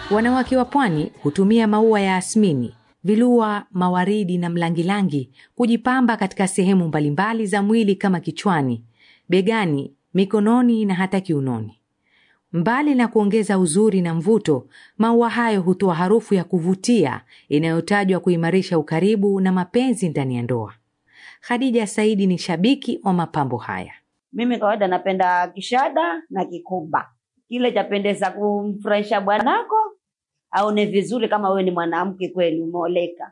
Wanawake wa pwani hutumia maua ya asmini, vilua, mawaridi na mlangilangi kujipamba katika sehemu mbalimbali za mwili kama kichwani, begani, mikononi na hata kiunoni. Mbali na kuongeza uzuri na mvuto, maua hayo hutoa harufu ya kuvutia inayotajwa kuimarisha ukaribu na mapenzi ndani ya ndoa. Khadija Saidi ni shabiki wa mapambo haya. Mimi kawaida napenda kishada na kikuba, kile chapendeza kumfurahisha bwanako aone vizuri, kama wewe ni mwanamke kweli umeoleka.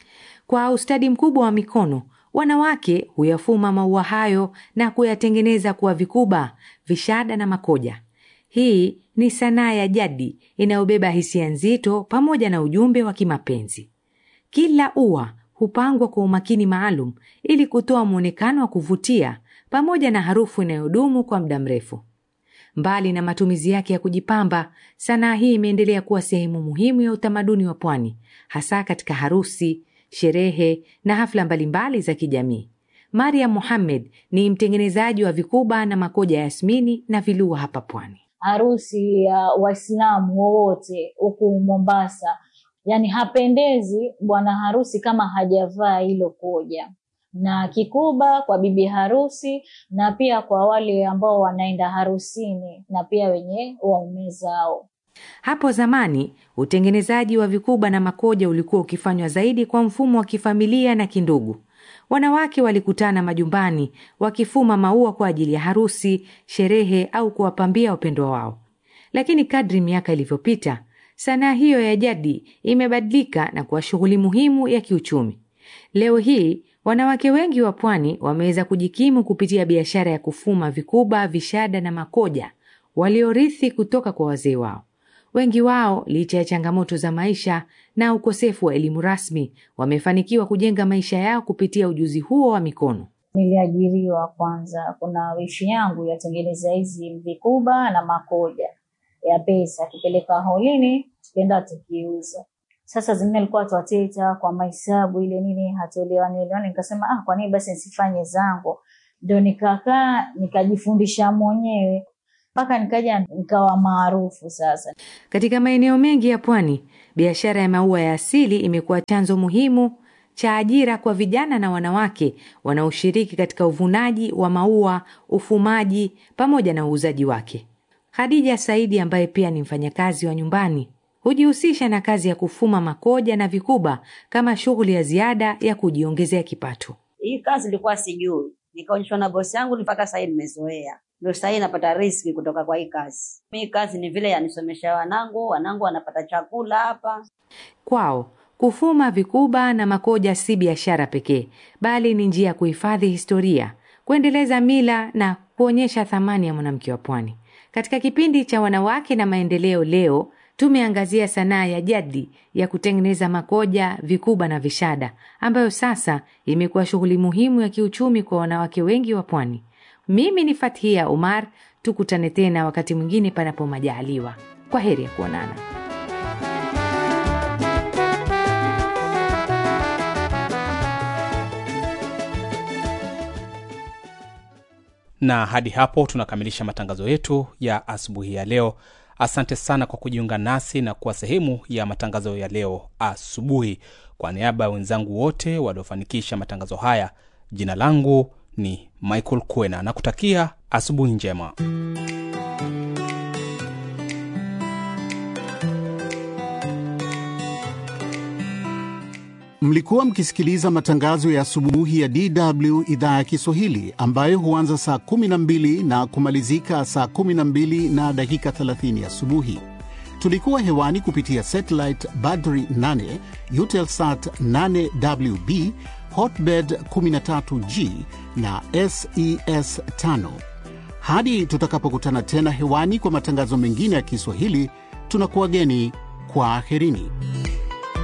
Kwa ustadi mkubwa wa mikono, wanawake huyafuma maua hayo na kuyatengeneza kuwa vikuba, vishada na makoja. Hii ni sanaa ya jadi inayobeba hisia nzito pamoja na ujumbe wa kimapenzi. Kila ua hupangwa kwa umakini maalum ili kutoa mwonekano wa kuvutia pamoja na harufu inayodumu kwa muda mrefu. Mbali na matumizi yake ya kujipamba, sanaa hii imeendelea kuwa sehemu muhimu ya utamaduni wa pwani, hasa katika harusi, sherehe na hafla mbalimbali za kijamii. Mariam Mohamed ni mtengenezaji wa vikuba na makoja ya yasmini na vilua hapa pwani. harusi ya Waislamu wowote huku Mombasa, yani hapendezi bwana harusi kama hajavaa hilo koja na kikuba kwa bibi harusi, na pia kwa wale ambao wanaenda harusini na pia wenye waume zao. Hapo zamani utengenezaji wa vikuba na makoja ulikuwa ukifanywa zaidi kwa mfumo wa kifamilia na kindugu. Wanawake walikutana majumbani wakifuma maua kwa ajili ya harusi, sherehe au kuwapambia wapendwa wao. Lakini kadri miaka ilivyopita, sanaa hiyo ya jadi imebadilika na kuwa shughuli muhimu ya kiuchumi. Leo hii wanawake wengi wa pwani wameweza kujikimu kupitia biashara ya kufuma vikuba, vishada na makoja waliorithi kutoka kwa wazee wao. Wengi wao, licha ya changamoto za maisha na ukosefu wa elimu rasmi, wamefanikiwa kujenga maisha yao kupitia ujuzi huo wa mikono. Niliajiriwa kwanza, kuna wishi yangu yatengeneza hizi vikuba na makoja ya pesa, akipeleka holini tukienda tukiuza. Sasa zingine alikuwa twateta kwa mahesabu ile nini, hatuelewani elewani. Nikasema ah, kwa nini basi nisifanye zangu? Ndo nikakaa nikajifundisha mwenyewe mpaka nikaja nikawa maarufu sasa. Katika maeneo mengi ya pwani, biashara ya maua ya asili imekuwa chanzo muhimu cha ajira kwa vijana na wanawake wanaoshiriki katika uvunaji wa maua, ufumaji pamoja na uuzaji wake. Khadija Saidi ambaye pia ni mfanyakazi wa nyumbani hujihusisha na kazi ya kufuma makoja na vikuba kama shughuli ya ziada ya kujiongezea kipato. Hii kazi nilikuwa sijui, nikaonyeshwa na bosi yangu, mpaka sahii nimezoea, ndio sahii napata riski kutoka kwa hii kazi. Hii kazi ni vile yanisomesha wanangu, wanangu wanapata chakula hapa. Kwao kufuma vikuba na makoja si biashara pekee, bali ni njia ya kuhifadhi historia, kuendeleza mila na kuonyesha thamani ya mwanamke wa pwani. Katika kipindi cha wanawake na maendeleo leo tumeangazia sanaa ya jadi ya kutengeneza makoja, vikuba na vishada ambayo sasa imekuwa shughuli muhimu ya kiuchumi kwa wanawake wengi wa pwani. Mimi ni Fathia Umar, tukutane tena wakati mwingine panapo majaliwa. Kwa heri ya kuonana. na hadi hapo tunakamilisha matangazo yetu ya asubuhi ya leo asante sana kwa kujiunga nasi na kuwa sehemu ya matangazo ya leo asubuhi kwa niaba ya wenzangu wote waliofanikisha matangazo haya jina langu ni michael kuena na kutakia asubuhi njema Mlikuwa mkisikiliza matangazo ya asubuhi ya DW idhaa ya Kiswahili ambayo huanza saa 12 na kumalizika saa 12 na dakika 30 asubuhi. Tulikuwa hewani kupitia satellite Badri 8, Eutelsat 8WB, Hotbird 13G na SES 5. Hadi tutakapokutana tena hewani kwa matangazo mengine ya Kiswahili, tunakuwageni kwa aherini.